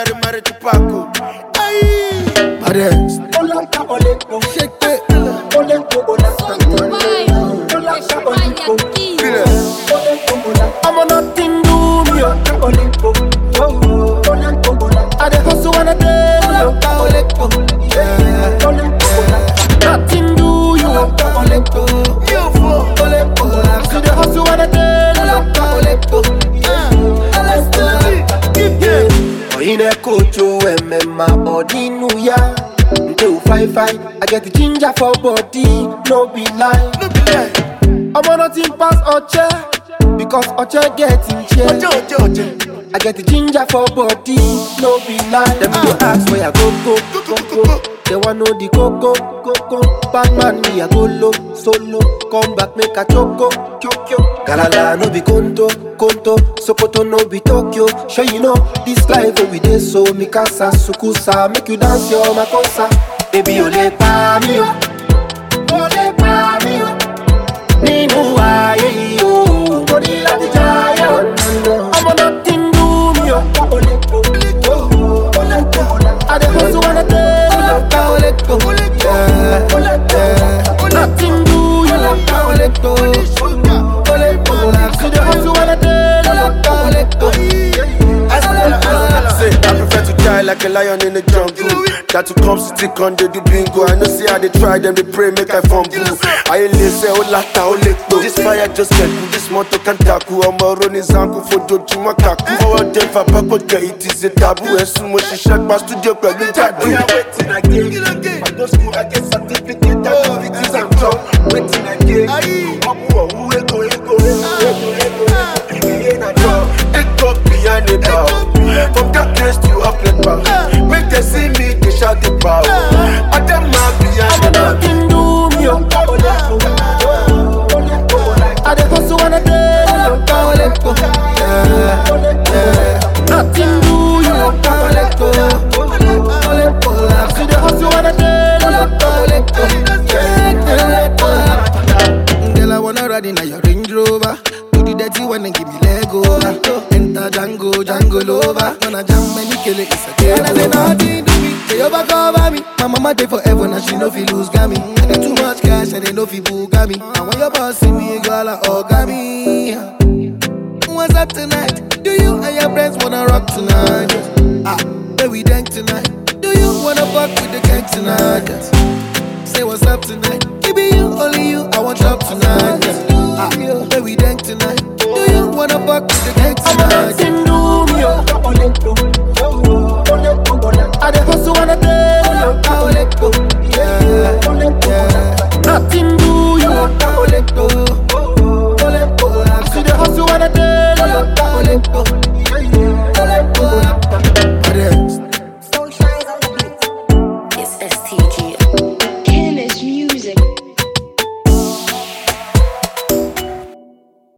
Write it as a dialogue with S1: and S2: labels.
S1: Mary Mary Tupac. Aye.
S2: Baddest. Shake it. I'm on nothing do me. oh. I dey hustle and I dey oh. Yeah. Nothing do you. oh.
S1: You fool.
S2: See the hustle and I dey Oyine kocho emema odinu ya Nte u fine fine I get the ginger for body No be lie
S1: No be lie.
S2: I'm on nothing pass Oche Because Oche get in chair
S1: Oje, oje, oje.
S2: I get the ginger for body, no be lie. Them go ask where I go go go go. They want know the coco coco. Batman me I go low solo. Come back make a choco choco. Galala no be conto conto. Sokoto no be Tokyo. Sure you know this life where we dey so mikasa sukusa make you dance your makosa. Baby ole pa mi o, ole pa mi o. Nínú ayé yìí o, mo ní láti jayé o. Ọmọ nothing do me o. I dey hustle and I dey yeah, yeah. Nothing do you. See the hustle and I
S1: Say, I prefer to die like a lion in the jungle. That to come stick on the do bingo. I know see how they try them, they pray, make I fumble. I ain't listen, oh lata, oh lepo. This fire just get cool, this motor can tackle. I'm a running zanku for doju makaku. Forward them for back, but it is a taboo. As soon as she shut my studio, but we tattoo. We are waiting again. I go school, I get certificate, that is it is I'm drunk. Waiting again. I'm who we go, we go, we go, we go. It up behind the bow. From darkness to uplift power. Make them see me, they shout the power. I them mad behind the bow.
S2: nothing do me o. I dey hustle and I dey yeah, yeah. Nothing do you. See the hustle and I dey
S3: Girl, I wanna ride in a your Range Rover. Do the dirty one and give me leg over. Enter Django, Django Lover. When I jam many kill it, it's a game. And I say nothing to me, they overcover me. My mama dey forever, now she no fi lose gami. I get too much cash and they no fi buga me. And when your boss see me, girl, I orgami. What's up tonight? Do you and your friends wanna rock tonight? Ah, where we dank tonight? Do you wanna fuck with the gang tonight? Say what's up tonight? It be you, only you. I want drop tonight. Ah, where we